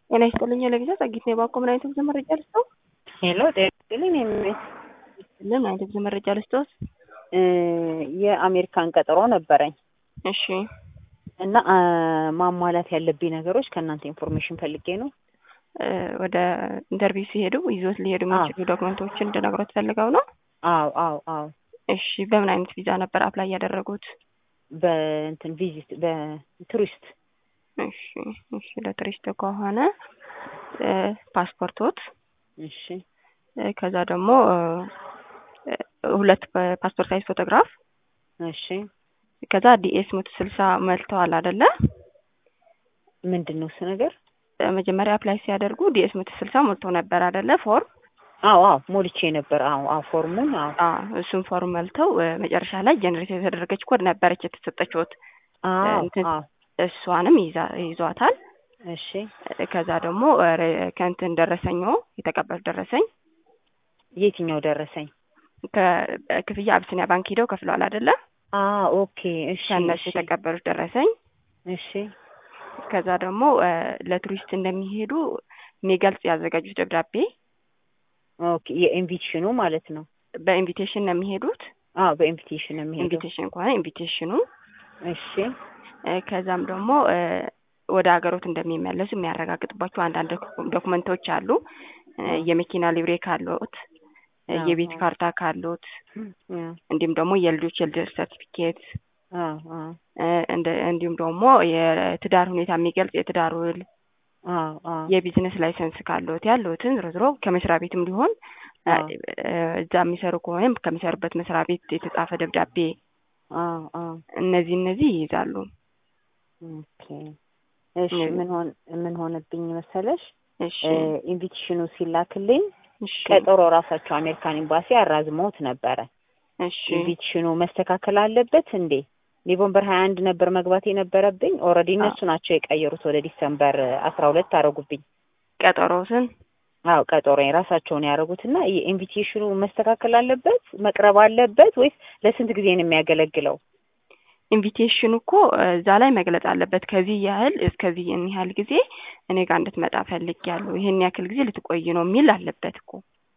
ጤና ይስጥልኝ ለጊዜ ጸጊት ነው የባኮ ምን አይነት ጊዜ መረጃ ልስጠው? ሄሎ ጤና ይስጥልኝ የሚመስ ምን አይነት ጊዜ መረጃ ልስጠውት? የአሜሪካን ቀጠሮ ነበረኝ እሺ እና ማሟላት ያለብኝ ነገሮች ከእናንተ ኢንፎርሜሽን ፈልጌ ነው። ወደ ኢንተርቪው ሲሄዱ ይዞት ሊሄዱ የሚችሉ ዶክመንቶችን እንድነግሮት ፈልገው ነው? አዎ አዎ አዎ እሺ በምን አይነት ቪዛ ነበር አፕላይ ያደረጉት? በእንትን ቪዚት በቱሪስት እሺ እሺ ለቱሪስት ከሆነ ፓስፖርቶት እሺ ከዛ ደግሞ ሁለት ፓስፖርት ሳይዝ ፎቶግራፍ እሺ ከዛ ዲኤስ መቶ ስልሳ መልተዋል አይደለ? ምንድን ነው እሱ ነገር? መጀመሪያ አፕላይ ሲያደርጉ ዲኤስ መቶ ስልሳ ሞልተው ነበር አይደለ? ፎርም አዎ አዎ ሞልቼ ነበር። አዎ አዎ ፎርሙን አዎ አዎ እሱን ፎርም መልተው መጨረሻ ላይ ጀነሬት የተደረገች ኮድ ነበረች የተሰጠችዎት። አዎ አዎ እሷንም ይዛ ይዟታል። እሺ ከዛ ደግሞ ከእንትን ደረሰኞ የተቀበሉት ደረሰኝ የትኛው ደረሰኝ? ከክፍያ አብስኒያ ባንክ ሂደው ከፍለዋል አይደለ? አ ኦኬ እሺ ከእነሱ የተቀበሉት ደረሰኝ እሺ ከዛ ደግሞ ለቱሪስት እንደሚሄዱ የሚገልጽ ያዘጋጁት ደብዳቤ ኦኬ የኢንቪቴሽኑ ማለት ነው። በኢንቪቴሽን ነው የሚሄዱት። አዎ በኢንቪቴሽን ነው የሚሄደው። ኢንቪቴሽን ከሆነ ኢንቪቴሽኑ እሺ ከዛም ደግሞ ወደ ሀገሮት እንደሚመለሱ የሚያረጋግጥባቸው አንዳንድ ዶክመንቶች አሉ። የመኪና ሊብሬ ካሎት፣ የቤት ካርታ ካሎት፣ እንዲሁም ደግሞ የልጆች የልደት ሰርቲፊኬት እንዲሁም ደግሞ የትዳር ሁኔታ የሚገልጽ የትዳር ውል፣ የቢዝነስ ላይሰንስ ካሎት ያሉትን ዝሮ ዝሮ ከመስሪያ ቤትም ሊሆን እዛ የሚሰሩ ከሆነም ከሚሰሩበት መስሪያ ቤት የተጻፈ ደብዳቤ እነዚህ እነዚህ ይይዛሉ። ኦኬ እሺ ምን ሆን ምን ሆነብኝ መሰለሽ? እሺ ኢንቪቴሽኑ ሲላክልኝ እሺ ቀጠሮ ራሳቸው አሜሪካን ኤምባሲ አራዝመውት ነበረ። እሺ ኢንቪቴሽኑ መስተካከል አለበት እንዴ? ኖቬምበር ሀያ አንድ ነበር መግባት የነበረብኝ። ኦልሬዲ እነሱ ናቸው የቀየሩት ወደ ዲሰምበር አስራ ሁለት አደረጉብኝ። ቀጠሮትን አዎ ቀጠሮ ራሳቸውን ያደረጉትና የኢንቪቴሽኑ መስተካከል አለበት መቅረብ አለበት ወይስ ለስንት ጊዜ ነው የሚያገለግለው? ኢንቪቴሽኑ እኮ እዛ ላይ መግለጽ አለበት። ከዚህ ያህል እስከዚህ ይህን ያህል ጊዜ እኔ ጋር እንድትመጣ ፈልጊያለሁ፣ ይህን ያክል ጊዜ ልትቆይ ነው የሚል አለበት እኮ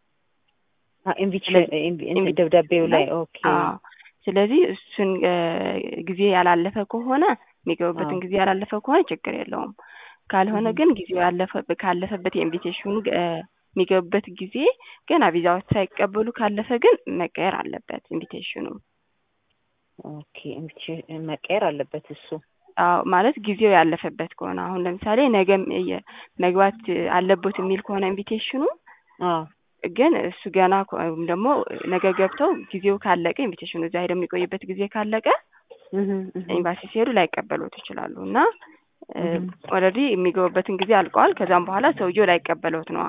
ኢንቪቴሽን ደብዳቤው ላይ ኦኬ። ስለዚህ እሱን ጊዜ ያላለፈ ከሆነ የሚገቡበትን ጊዜ ያላለፈ ከሆነ ችግር የለውም። ካልሆነ ግን ጊዜው ያለፈ ካለፈበት የኢንቪቴሽኑ የሚገቡበት ጊዜ ገና ቪዛዎች ሳይቀበሉ ካለፈ ግን መቀየር አለበት ኢንቪቴሽኑ። ኦኬ ኢንቪቴሽን መቀየር አለበት እሱ። አዎ ማለት ጊዜው ያለፈበት ከሆነ አሁን ለምሳሌ ነገ መግባት አለበት የሚል ከሆነ ኢንቪቴሽኑ አዎ ግን እሱ ገና ወይም ደግሞ ነገ ገብተው ጊዜው ካለቀ ኢንቪቴሽኑ እዛ ሄደው የሚቆይበት ጊዜ ካለቀ ኤምባሲ ሲሄዱ ላይቀበሉት ይችላሉ እና ኦልሬዲ የሚገቡበትን ጊዜ አልቀዋል። ከዛም በኋላ ሰውየው ላይቀበሉት ነዋ።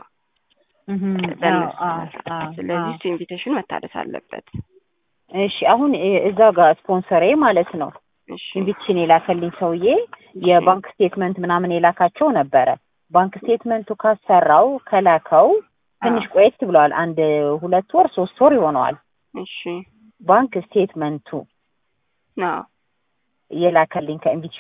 ስለዚህ እሱ ኢንቪቴሽኑ መታደስ አለበት። እሺ አሁን እዛ ጋር ስፖንሰሬ ማለት ነው ኢንቪቴሽን የላከልኝ ሰውዬ የባንክ ስቴትመንት ምናምን የላካቸው ነበረ። ባንክ ስቴትመንቱ ካሰራው ከላከው ትንሽ ቆየት ብለዋል። አንድ ሁለት ወር ሶስት ወር ይሆነዋል። እሺ ባንክ ስቴትመንቱ አዎ የላከልኝ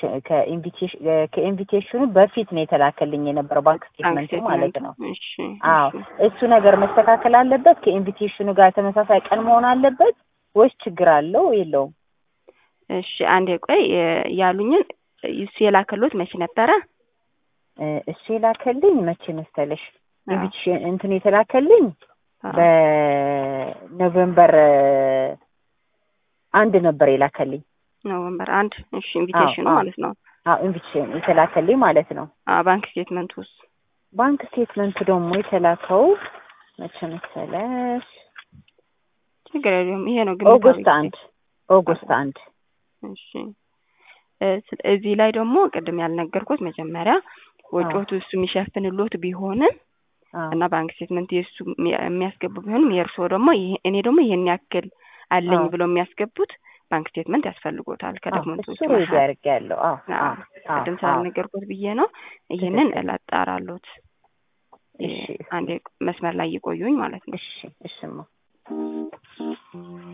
ከኢንቪቴሽኑ በፊት ነው የተላከልኝ የነበረው ባንክ ስቴትመንቱ ማለት ነው። አዎ እሱ ነገር መስተካከል አለበት። ከኢንቪቴሽኑ ጋር ተመሳሳይ ቀን መሆን አለበት ወይስ ችግር አለው የለውም? እሺ አንዴ ቆይ ያሉኝን እሱ የላከሉት መቼ ነበረ? እሱ የላከልኝ መቼ መሰለሽ? ኢንቪቴሽን እንትን የተላከልኝ በኖቬምበር አንድ ነበር የላከልኝ። ኖቨምበር አንድ እሺ ኢንቪቴሽኑ ማለት ነው። አዎ ኢንቪቴሽን የተላከልኝ ማለት ነው። አዎ ባንክ ስቴትመንት ውስጥ ባንክ ስቴትመንቱ ደግሞ የተላከው መቼ መሰለሽ? ችግር የለውም ይሄ ነው ግን ኦገስት አንድ ኦገስት አንድ እሺ እዚህ ላይ ደግሞ ቅድም ያልነገርኩት መጀመሪያ ወጪዎቱ እሱ የሚሸፍንሎት ቢሆንም እና ባንክ ስቴትመንት የእሱ የሚያስገቡ ቢሆንም የእርስዎ ደግሞ እኔ ደግሞ ይሄን ያክል አለኝ ብለው የሚያስገቡት ባንክ ስቴትመንት ያስፈልጎታል ከዶክመንቱ ውስጥ ሱ ያለው ቅድም ስላልነገርኩት ብዬ ነው። ይህንን እላጣራሎት። አንዴ መስመር ላይ እየቆዩኝ ማለት ነው። እሺ እሽማ